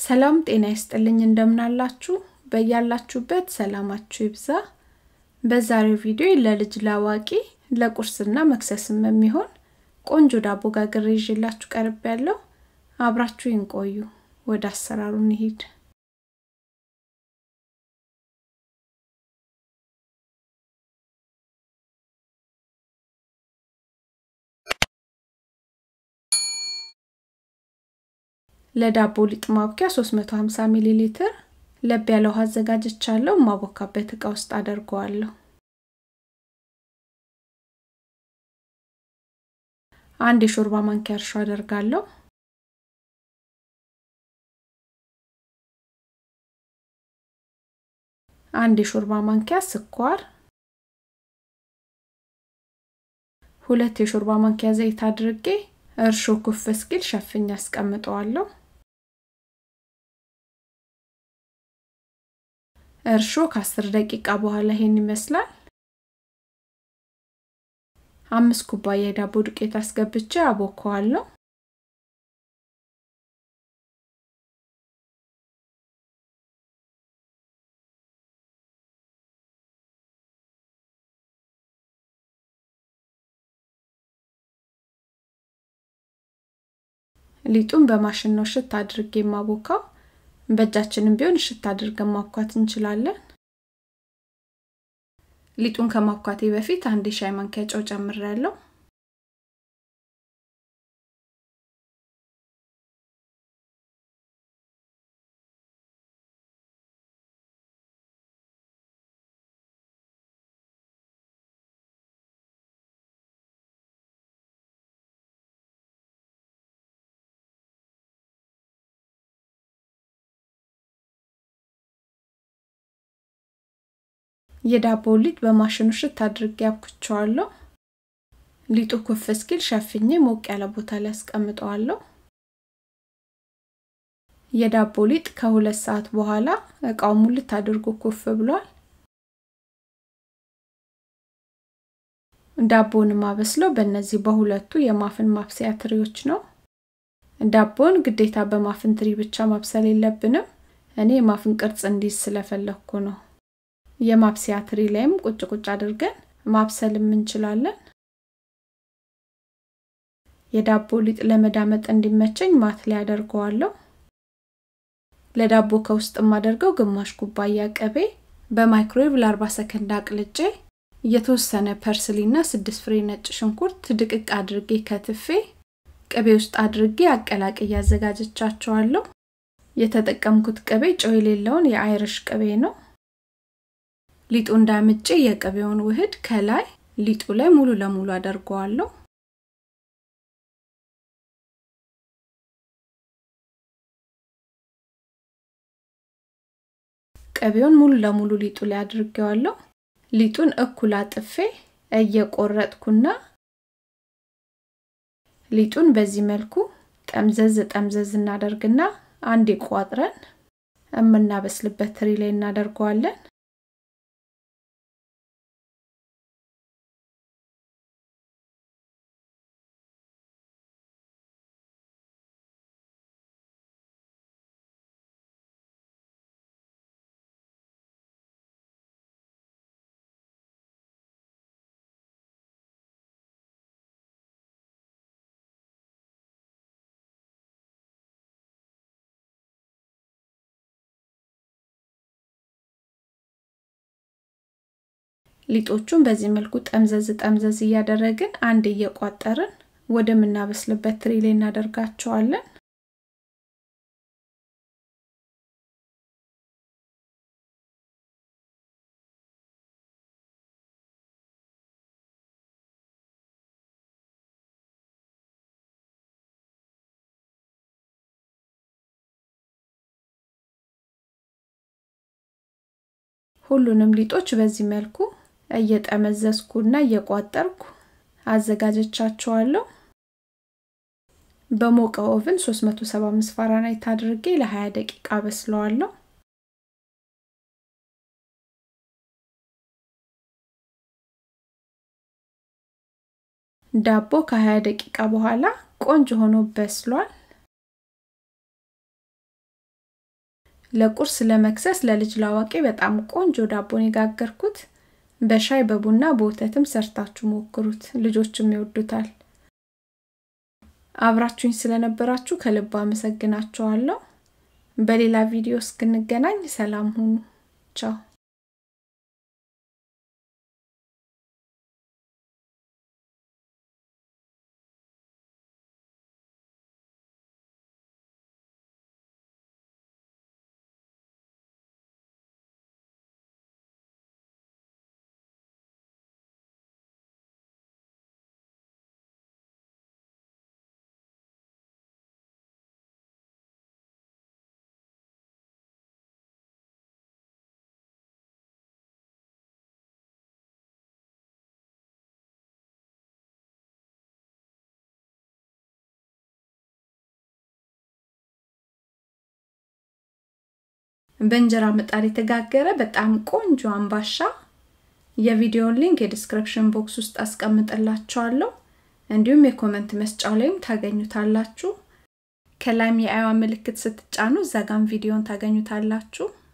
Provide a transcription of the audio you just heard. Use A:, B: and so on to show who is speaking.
A: ሰላም ጤና ይስጥልኝ እንደምናላችሁ በያላችሁበት ሰላማችሁ ይብዛ በዛሬው ቪዲዮ ለልጅ ላዋቂ ለቁርስና መክሰስም የሚሆን ቆንጆ ዳቦ ጋግሬ ይዤላችሁ ቀርብ ያለው አብራችሁ ይንቆዩ ወደ አሰራሩ እንሂድ ለዳቦ ሊጥ ማብኪያ 350 ሚሊ ሊትር ለብ ያለ ውሃ አዘጋጅቻለሁ ማቦካበት እቃ ውስጥ አደርገዋለሁ አንድ የሾርባ ማንኪያ እርሾ አደርጋለሁ አንድ የሾርባ ማንኪያ ስኳር ሁለት የሾርባ ማንኪያ ዘይት አድርጌ እርሾ ኩፍ እስኪል ሸፍኝ አስቀምጠዋለሁ እርሾ ከአስር ደቂቃ በኋላ ይሄን ይመስላል አምስት ኩባያ የዳቦ ዱቄት አስገብቼ አቦከዋለሁ ሊጡን በማሽን ነው ሽት አድርጌ የማቦካው በእጃችንም ቢሆን ሽት አድርገን ማብኳት እንችላለን ሊጡን ከማብኳቴ በፊት አንድ ሻይ ማንኪያ ጨው ጨምሬያለሁ የዳቦ ሊጥ በማሽኑ ሽት አድርጌ አብኩቸዋለሁ ሊጡ ኩፍ እስኪል ሸፍኜ ሞቅ ያለ ቦታ ላይ አስቀምጠዋለሁ የዳቦ ሊጥ ከሁለት ሰዓት በኋላ እቃው ሙልት አድርጎ ኩፍ ብሏል ዳቦን ማበስለው በእነዚህ በሁለቱ የማፍን ማብሰያ ትሪዎች ነው ዳቦን ግዴታ በማፍን ትሪ ብቻ ማብሰል የለብንም እኔ የማፍን ቅርጽ እንዲዝ ስለፈለግኩ ነው የማብሰያ ትሪ ላይም ቁጭ ቁጭ አድርገን ማብሰልም እንችላለን የዳቦ ሊጥ ለመዳመጥ እንዲመቸኝ ማት ላይ አደርገዋለሁ ለዳቦ ከውስጥ የማደርገው ግማሽ ኩባያ ቅቤ በማይክሮዌቭ ለ40 ሰከንድ አቅልጬ የተወሰነ ፐርስሊና ስድስት ፍሬ ነጭ ሽንኩርት ድቅቅ አድርጌ ከትፌ ቅቤ ውስጥ አድርጌ አቀላቅ እያዘጋጀቻቸዋለሁ የተጠቀምኩት ቅቤ ጨው የሌለውን የአይርሽ ቅቤ ነው ሊጡ እንዳምጬ የቅቤውን ውህድ ከላይ ሊጡ ላይ ሙሉ ለሙሉ አደርገዋለሁ ቅቤውን ሙሉ ለሙሉ ሊጡ ላይ አድርጌዋለሁ ሊጡን እኩል አጥፌ እየቆረጥኩና ሊጡን በዚህ መልኩ ጠምዘዝ ጠምዘዝ እናደርግና አንድ ቋጥረን የምናበስልበት ትሪ ላይ እናደርገዋለን ሊጦቹን በዚህ መልኩ ጠምዘዝ ጠምዘዝ እያደረግን አንድ እየቋጠርን ወደምናበስልበት ትሪ ላይ እናደርጋቸዋለን ሁሉንም ሊጦች በዚህ መልኩ እየጠመዘዝኩና እየቋጠርኩ አዘጋጀቻቸዋለሁ በሞቀ ኦቭን 375 ፋራናይት አድርጌ ለ20 ደቂቃ በስለዋለሁ ዳቦ ከ20 ደቂቃ በኋላ ቆንጆ ሆኖ በስሏል ለቁርስ ለመክሰስ ለልጅ ላዋቂ በጣም ቆንጆ ዳቦን የጋገርኩት በሻይ በቡና በወተትም ሰርታችሁ ሞክሩት ልጆችም ይወዱታል አብራችሁኝ ስለነበራችሁ ከልብ አመሰግናችኋለሁ በሌላ ቪዲዮ እስክንገናኝ ሰላም ሁኑ ቻው በእንጀራ ምጣድ የተጋገረ በጣም ቆንጆ አምባሻ የቪዲዮን ሊንክ የዲስክሪፕሽን ቦክስ ውስጥ አስቀምጥላችኋለሁ እንዲሁም የኮመንት መስጫው ላይም ታገኙታላችሁ ከላይም የአይዋ ምልክት ስትጫኑ እዛ ጋም ቪዲዮን ታገኙታላችሁ